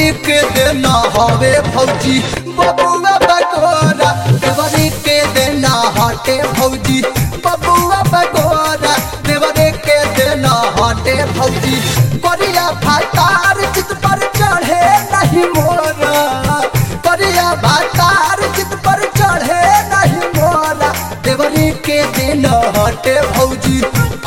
देवरी के देना हवे भौजी बबुआ बगोरा देवरी के देना हटे भौजी बबुआ बगोरा देवरी के देना हटे भौजी करिया भातार चित पर चढ़े नहीं मोरा करिया भातार चित पर चढ़े नहीं मोरा देवरी के देना हटे भौजी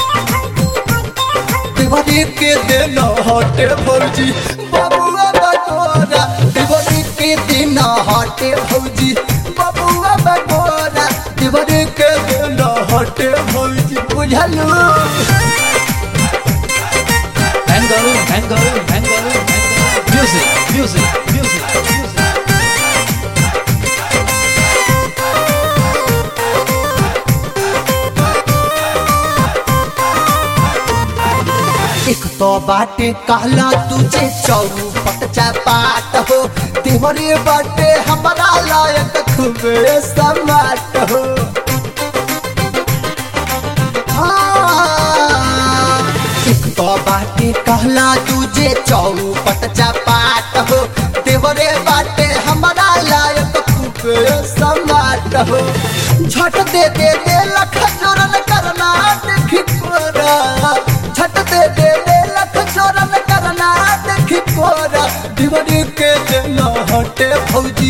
देवरी के दिन हटे भौजी बबुआ बगोरा देवरी के दिन हटे भौजी बबुआ बगोरा देवरी के दिन हटे भौजी बुझलू Angle, angle, angle, angle. Music, music, music, music. एक तो बाटे कहला तुझे चौपट चपाट हो देवरी बाटे हमारा लायक खूबे समाट हो हाँ, एक तो बाटे कहला तुझे चौपट चपाट हो देवरे बाटे हमारा लायक खूबे समाट हो झट दे दे दे लख जोरन करना देखी कोरा झट दे दे दे लख जोरन करना देखी कोरा देवरी के देना हटे भौजी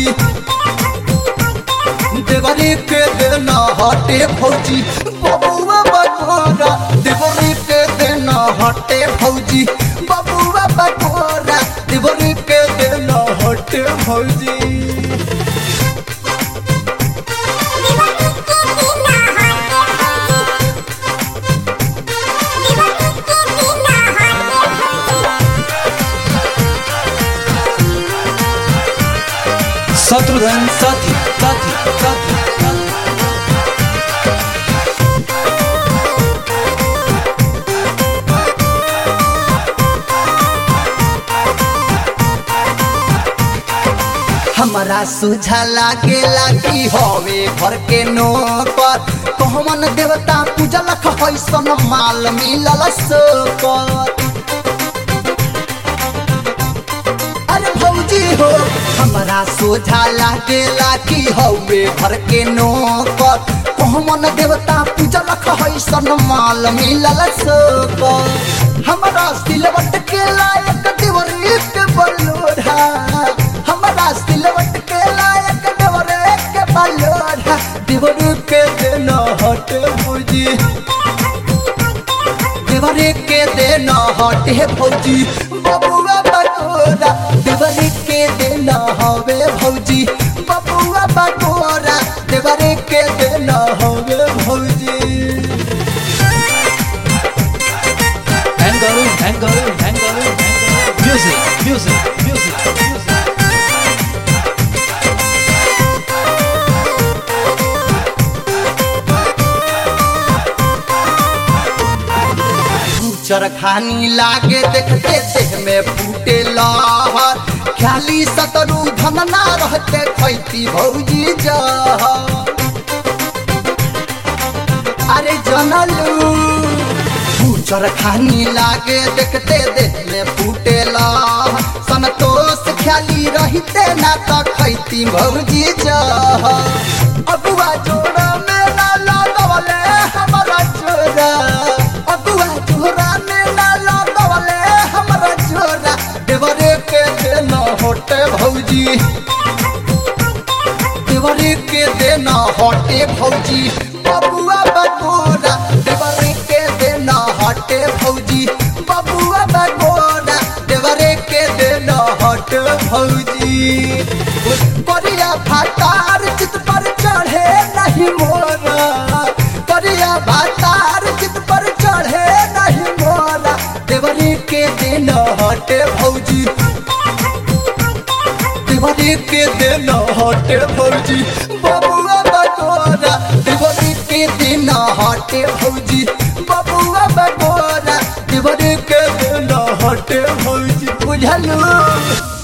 देवरी के देना हटे भौजी बबुआ बकोरा देवरी के देना हटे भौजी बबुआ बकोरा देवरी के देना हटे भौजी शत्रुघ्न साथी साथी साथी साथी। हमारा सुझा लागे लागी हवे घर के नौकर कहमन देवता पूजा लख हैसन माल मिलल सोकर अरे भौजी हो हमारा सोझा लागे लागी हवे घर के नौकर कहमन देवता पूजा लख हैसन माल मिलल सोकर हमारा सिलवट के लायक देवरी के बलोढ़ा हमारा सिलवट के लायक देवरे के बलोढ़ा देवरी के देना हट भौजी देवरी के देना हटे भौजी बबुआ बकोरा देवरी के देना हवे भौजी बबुआ बकोरा देवरी के देना हवे भौजी Angle, angle, angle, angle. Music, music, music, music. चरखानी लागे देखते देह में फूटे लहर ख्याली सतरू धन ना रहते खैती भौजी जहर अरे जनलू चरखानी लागे देखते देह में फूटे लहर संतोष ख्याली रहते ना तो खैती भौजी जहर अगुआ जोड़ा में ना लगवले हमारा चोरा अगुआ जोड़ा में ना लगवले हमारा चोरा देवरे के देना होटे भौजी देवरे के देना हटे भौजी बबुआ बकोरा देवरे के देना हटे भौजी बबुआ बकोरा देवरे के देना हटे भौजी करिया भातार चित पर चढ़े नहीं मोरा करिया भातार चित पर चढ़े नहीं मोरा देवरी के दिन हटे भौजी देवरी के दिन हटे भौजी बबुआ बकोरा देवरी के दिन हटे भौजी बबुआ बकोरा देवरी के दिन हटे भौजी बुझलू